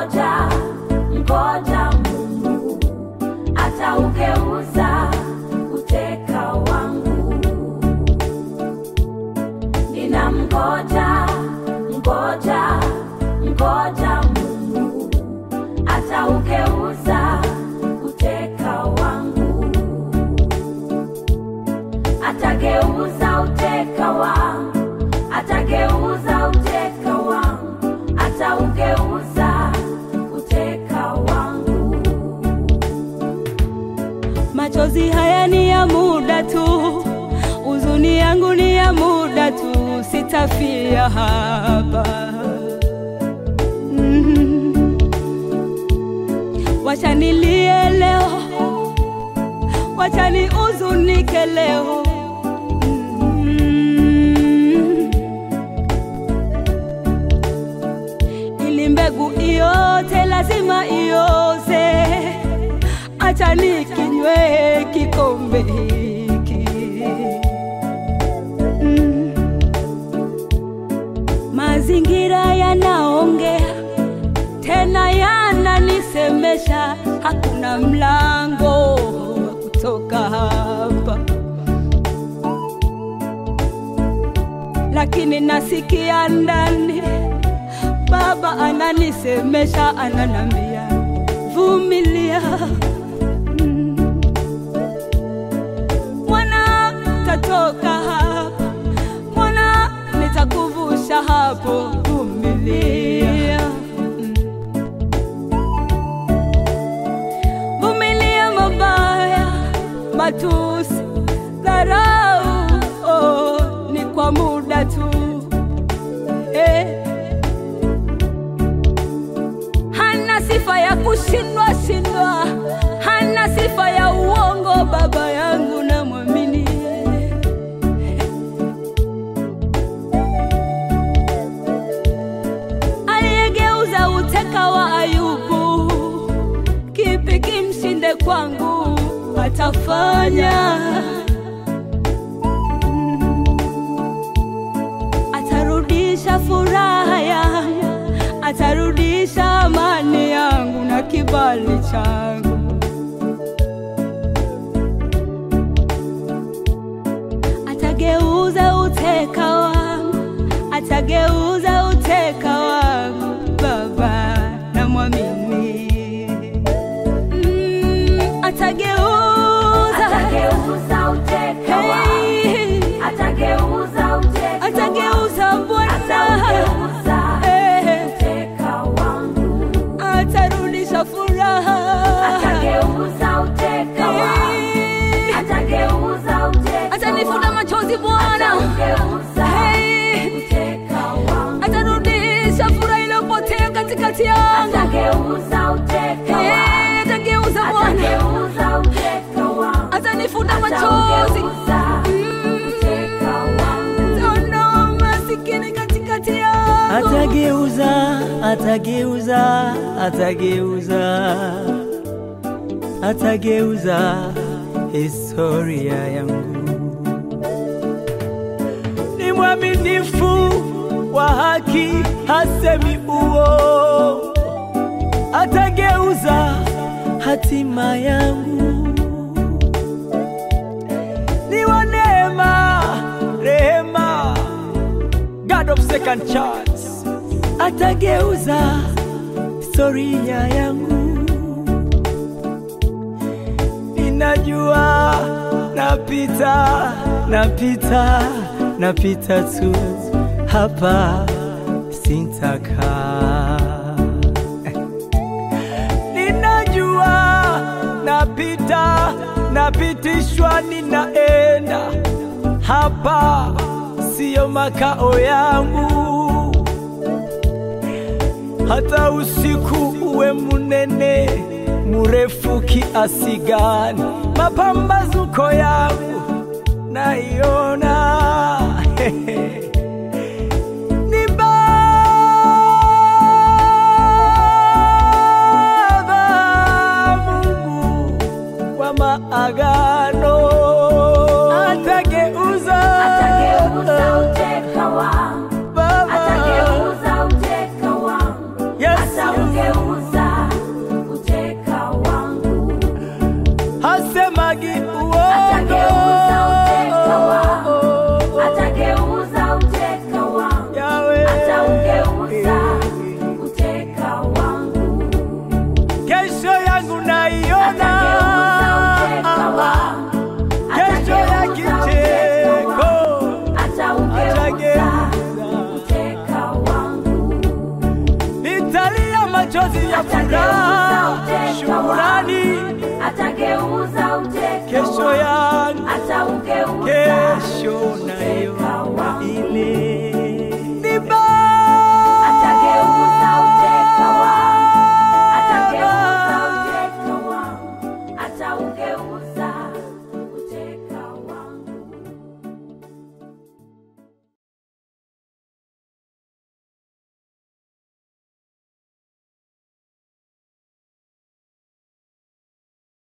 Ninamngoja, ngoja Mungu ataugeuza uteka wangu. Ninamngoja, ngoja, ngoja Mungu ataugeuza uteka wangu. Atageuza uteka wangu, atageuza uteka wangu, ataugeuza uteka wangu. Machozi haya ni ya muda tu, huzuni yangu ni ya muda tu, sitafia hapa. Mhm. Wacha nilie leo, wacha nihuzunike leo. Mhm. Ili mbegu iote lazima ioze acha nikinywe kikombe hiki mm. Mazingira yanaongea tena yananisemesha, hakuna mlango wa kutoka hapa, lakini nasikia ndani Baba ananisemesha, ananambia vumilia mwana tatoka hapa, mwana nitakuvusha hapo, vumilia, vumilia mabaya, matusi, dharau, oh, ni kwa muda tu eh. Hana sifa ya kushindwa shindwa, hana sifa ya uongo. Baba yangu namwamini yeye. aliyegeuza uteka wa Ayubu, kipi kimshinde kwangu? Atafanya, atarudisha furaha yangu, atarudisha amani yangu na kibali changu. Atageuza uteka wangu, atageuza uteka wangu, Baba namwamini. Mm, atageuza, Atageuza uteka wangu, Hey, atageuza uteka wangu, atageuza Bwana, atageuza Eh, uteka wangu, atarudisha furaha, atageuza uteka wangu, Eh, atageuza uteka atanifuta wangu, machozi Bwana, atageuza Hey, uteka wangu, atarudisha furaha iliyopotea katikati yangu, atageuza uteka wangu, Eh, atageuza Bwana, atageuza uteka wangu, atanifuta machozi atageuza uteka wangu. Tono masikini katikati yangu, Atageuza, atageuza, atageuza, atageuza historia yangu. Ni mwaminifu wa haki, hasemi uongo. Atageuza hatima yangu. Ni wa neema, rehema, God of second chance atageuza historia yangu. Ninajua napita, napita, napita tu hapa, sintaka Ninajua napita, napitishwa, ninaenda hapa, siyo makao yangu hata usiku uwe munene murefu kiasi gani, mapambazuko yangu naiona ni Baba Mungu wa maagano atageuza Atageuza uteka wangu, Baba atageuza uteka wangu, Yesu Ataugeuza uteka wangu. hasemagi Atageuza uteka wangu. uongo Atageuza uteka wangu. Yawe. Ataugeuza uteka wangu. kesho yangu naiona Atageuza uteka wangu. kesho ya Atageuza uteka wangu. kicheko Ataugeuza atageuza uteka wangu. nitalia machozi ya furaha shukurani Atageuza uteka kesho wangu. yangu Ataugeuza kesho naye